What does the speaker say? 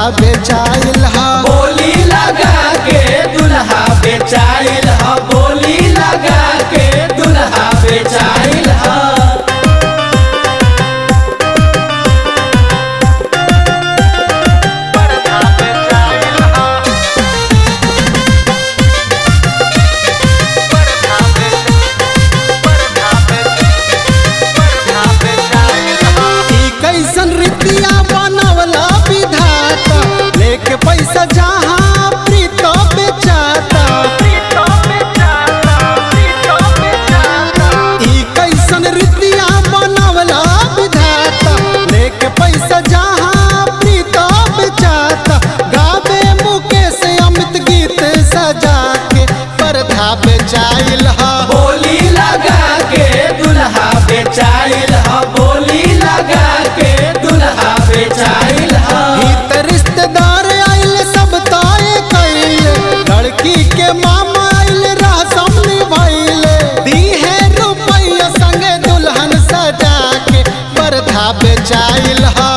बेचाइल हा बोली लगा के दुल्हा बेचाइल ह बोली लगा के दुल्हा बेचाइल ह ई कैसन रीतिया बनवला विधाता लेके पैसा जहाँ प्रीत बेचाता ई कैसन रीतिया बनवला विधाता लेके पैसा जहाँ प्रीत बेचाता गावे मुकेश अमित गीत सजा के परधा बेचाइल हा बोली लगा के दुल्हा बेचाइल ह बोली लगा के दुल्हा बेचाइल ह हित रिश्तेदार आइल सब ताए कैले लड़की के मामा आइल रसम निभाइले दी है रुपया संगे दुल्हन सजा के परधा बेचाइल हा